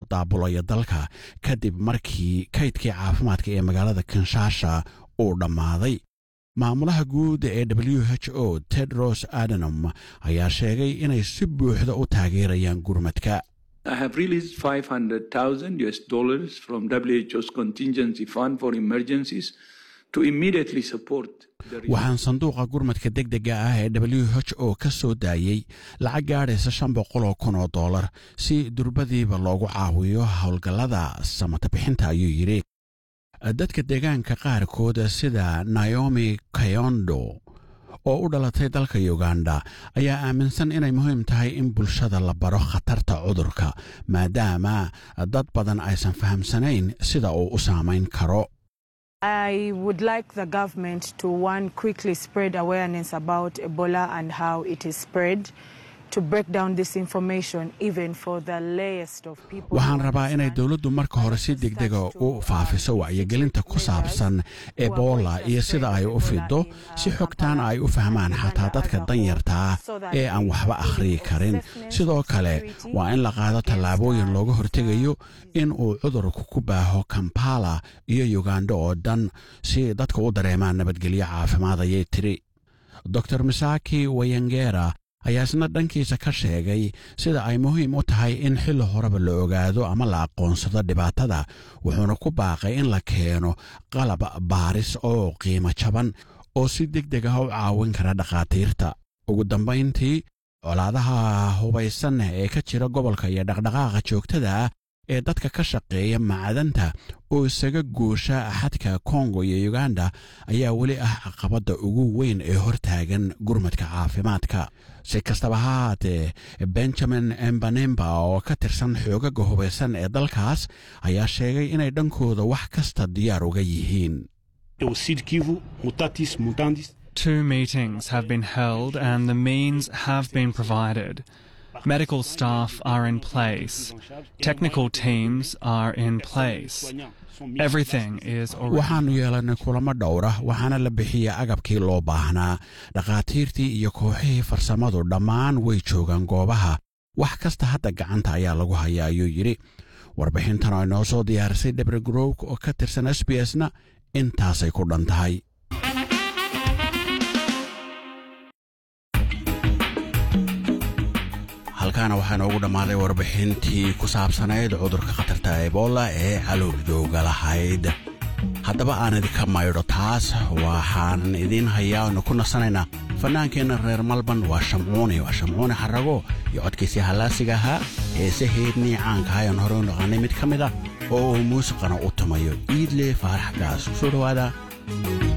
daabulayo dalka kadib markii kaydkii caafimaadka ee magaalada kinshasha uu dhammaaday maamulaha guud ee w h o tedros adenom ayaa sheegay inay si buuxda u taageerayaan gurmadka I have released 500,000 US dollars from WHO's contingency fund for emergencies to immediately support the waxaan sanduuqa gurmadka degdega ah ee w h o ka soo daayey lacag gaadhaysa shan boqol oo kun oo dollar si durbadiiba loogu caawiyo howlgallada samatabixinta ayuu yidhi dadka deegaanka qaarkood sida naomi kayondo oo u dhalatay dalka uganda ayaa aaminsan inay muhiim tahay in bulshada la baro khatarta cudurka maadaama dad badan aysan fahamsanayn sida uu u saamayn karo I would like the government to one quickly spread awareness about Ebola and how it is spread. To break down this information even for the layest of people. waxaan rabaa inay dowladdu marka hore si degdega u faafiso wacyigelinta ku saabsan ebola iyo sida ay u fido si xogtaana ay u fahmaan xataa dadka danyartaa ee aan waxba akhriyi karin sidoo kale waa in la qaado tallaabooyin looga hortegayo in uu cudurku ku baaho kampala iyo uganda oo dhan si dadka u dareemaan nabadgelyo caafimaad ayay tiri dor misaki wayangera ayaa isna dhankiisa ka sheegay sida ay muhiim u tahay in xilli horeba la ogaado ama la aqoonsado dhibaatada wuxuuna ku baaqay in la keeno qalab baaris oo qiimo jaban oo si deg deg ah u caawin kara dhakhaatiirta ugu dambayntii colaadaha hubaysan ee ka jira gobolka iyo dhaqdhaqaaqa joogtada ah ee dadka ka shaqeeya macdanta oo isaga goosha xadka kongo iyo uganda ayaa weli ah caqabadda ugu weyn ee hortaagan gurmadka caafimaadka si kastaba ha haatee benjamin embanemba oo ka tirsan xoogaga hubaysan ee dalkaas ayaa sheegay inay dhankooda wax kasta diyaar uga yihiin Two meetings have been held and the means have been provided. Medical staff are in place. Technical teams are in place. Everything is already. waxaannu yeelannay kulamo dhowra waxaana la bixiyey agabkii loo baahnaa dhakhaatiirtii iyo kooxihii farsamadu dhammaan way joogaan goobaha wax kasta hadda gacanta ayaa lagu hayaa ayuu yidhi warbixintan oo inoo soo diyaarisay dhebre growk oo ka tirsan s b s na intaasay ku dhan tahay halkaana waxaa noogu dhammaaday warbixintii ku saabsanayd cudurka khatarta ebola ee caloolidooga lahayd haddaba aan idinka maydho taas waxaan idiin hayaa oonu ku nasanaynaa fannaankeenna reer malban waa shamcuuni waa shamcuuni xarago iyo codkiisii hallaasiga ahaa heesaheednii caanka ayaan hore u naqaanay mid ka mid ah oo uu muusiqana u tumayo iidle faarax gaas kusoo dhowaada